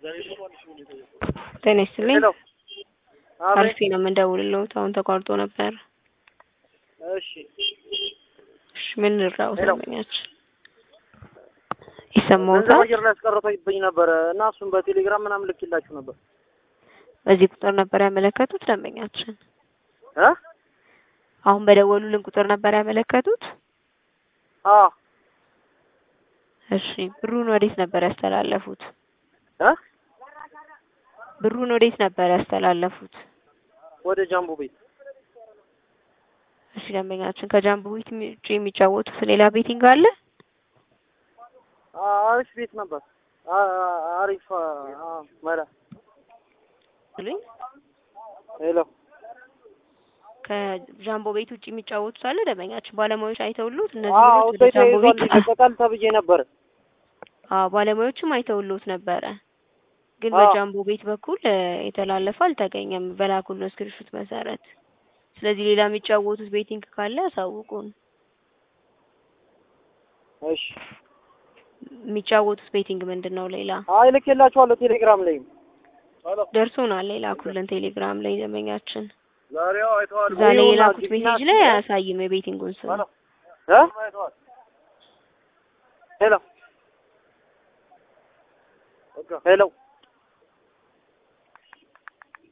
ጤና ይስጥልኝ። ሄሎ አቤት። አርሲ ነው የምንደውልልዎት። አሁን ተቋርጦ ነበር። እሺ እሺ ምን ልርዳዎት? ሄሎ። ደንበኛችን ገንዘብ ይሰማዎታል? አየር ላይ አስቀርቶብኝ ነበረ እና እሱን በቴሌግራም ምናምን ልክላችሁ ነበር በዚህ ቁጥር ነበር ያመለከቱት ደንበኛችን። እ አሁን በደወሉልን ቁጥር ነበር ያመለከቱት። አ እሺ ብሩን ወዴት ነበር ያስተላለፉት? እ ብሩን ወዴት ነበር ያስተላለፉት? ወደ ጃምቦ ቤት እሺ ደንበኛችን ከጃምቦ ቤት ውጭ የሚጫወቱት ሌላ ቤቲንግ አለ? አ አሪፍ ቤት ነበር። አ አ- አሪፍ አ አ መላ ብሉኝ። ሄሎ ከጃምቦ ቤት ውጭ የሚጫወቱት አለ? ደንበኛችን ባለሙያዎች አይተውሉት እነዚህ አዎ ብሮች እሱ ወደ ጃምቦ ቤት ተይዟል ይለቀቃል ተብዬ ነበር። አዎ ባለሙያዎችም አይተውሉት ነበረ። ግን አዎ። በጃምቦ ቤት በኩል እ፣ የተላለፈ አልተገኘም በላኩልን ስክሪንሾት መሰረት። ስለዚህ ሌላ የሚጫወቱት ቤቲንግ ካለ ያሳውቁን። እሺ የሚጫወቱት ቤቲንግ ምንድን ነው? ሌላ አይ ልኬላችኋለሁ ቴሌግራም ላይም ደርሶናል። የላኩልን ቴሌግራም ላይ ደንበኛችን ዛሬው አይተዋል። እዛ ላይ የላኩት ሜሴጅ ላይ አያሳይም የቤቲንጉን ስም። እ ሄሎ ሄሎ